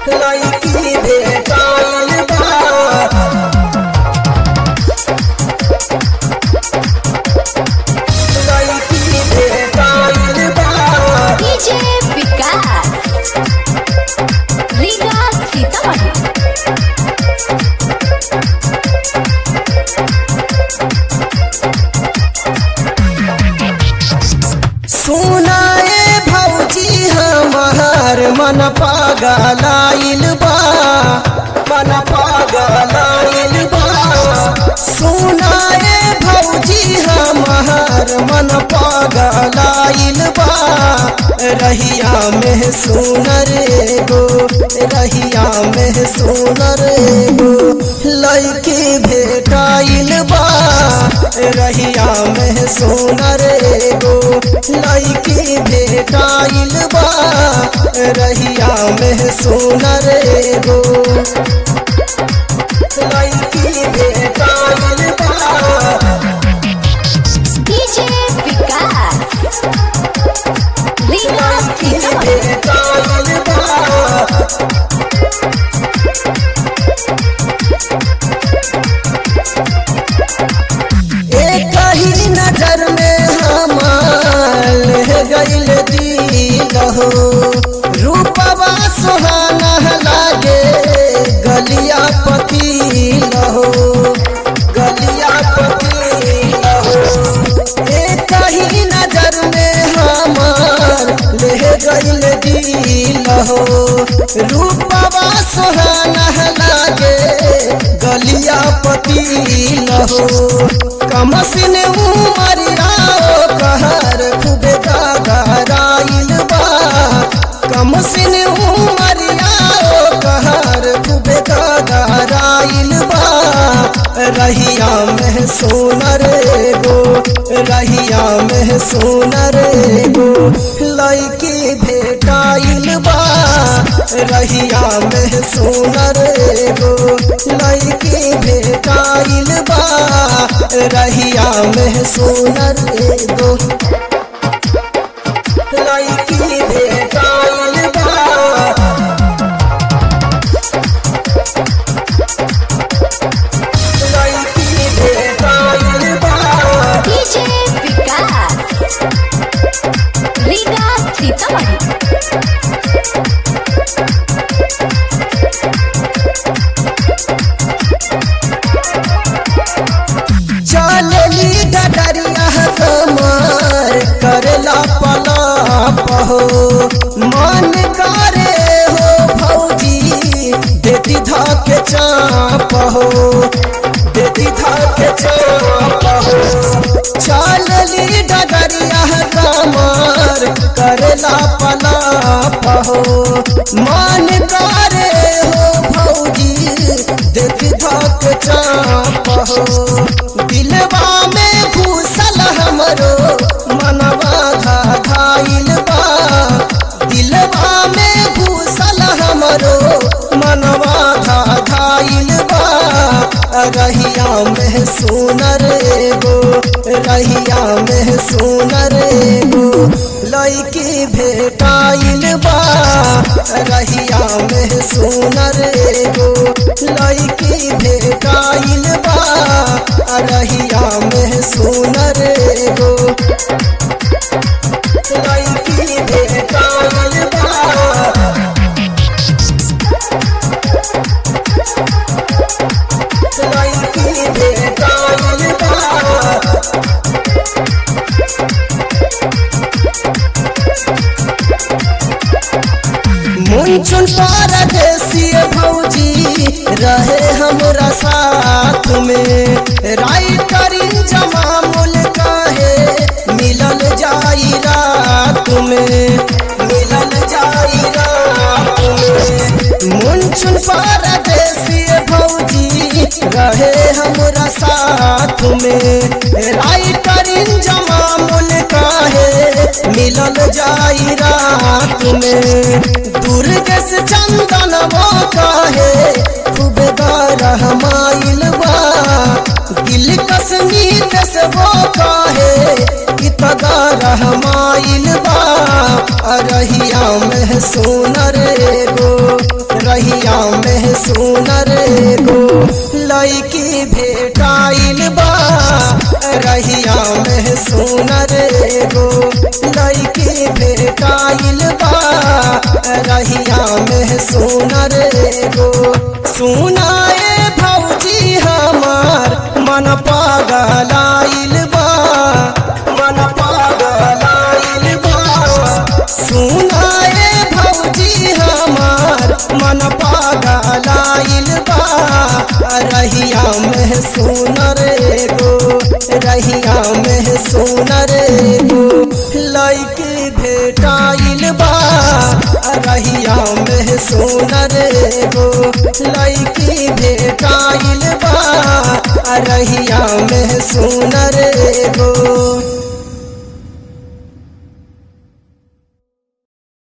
लड़की भेटाइल बा लड़की भेटाइल बा डीजे विकास रीगा सीतामढ़ी सुनाए भौजी हमार मन पागलाइल बा मन पागलाइल बा सुनाए भौजी हमार मन पागलाइल बा रहिया में सुनर गो रहिया में सुनर गो लड़की भेटाइल बा रहिया में सुनर गो लड़की भेटाइल बा रहिया में सुनर गो लड़की भेटाइल बा डीजे विकास रीगा सीतामढ़ी भेटाइल बा एक ही नजर में हमार गईल दिल हो रूपवा सुहाना लागे गलिया पतील हो गलिया पतील हो एक ही नजर में हमार ले गईल दिल हो रूपवा सुहाना लागे गलिया पतील हो कमसिन उमरिया कहर खूबे गागराइल बा कमसिन उमरिया कहर खूबे गागराइल बा रहिया में सोनर गो रहिया में सोनर गो लड़की भेटाइल बा रहिया में सोनर गो लड़की भेटाइल बा रहिया में सोनर गो लड़की भेटाइल बा लड़की भेटाइल बा डीजे विकास रीगा सीतामढ़ी चलली डडरिया कमर करला पलाप हो मन करे हो भौजी देती धाके चाप हो देती धाके चाप हो चलली डडरिया कमर करला पलाप हो मन करे हो भौजी देती धाके चाप हो दिलवा में घुसल हमरो मनवा घायल बा दिलवा में घुसल हमरो मनवा घायल बा रहिया में सुनर गो रहिया में सुनर गो लड़की भेटाइल बा रहिया में सुनर गो लड़की भेटाइल बा रहिया में सुनर गो लड़की भेटाइल बा लड़की भेटाइल बा मुंचुन परदेसी भौजी रहे हमरा साथ में राइटर जमामुल कहे मिलल जाई रात में मिलल जाई रात में मुंचुन परदेसी भौजी रहे हमरा साथ में राइटर जमामुल कहे मिलल जाई रात में दुर्ग से चंदन वो कहे खूब गरमाइल बा दिल कश्मीर से वो कहे कि तगरमाइल बा रहिया में सोनर गो रहिया सुनर गो लैकी भेटाइल बा रहिया में सुनर गो लैकी भेटाइल बा रहिया में सुनर गो सुनाए भौजी हमार मन पागलाइल बा मन पागलाइल बा सुनाए भौजी हमार मन पागलाइल बा रहिया में सुनर गो रहिया में सुनर गो लैके भेटाइल बा रहिया में सुनर गो लैके भेटाइल बा रहिया में सुनर गो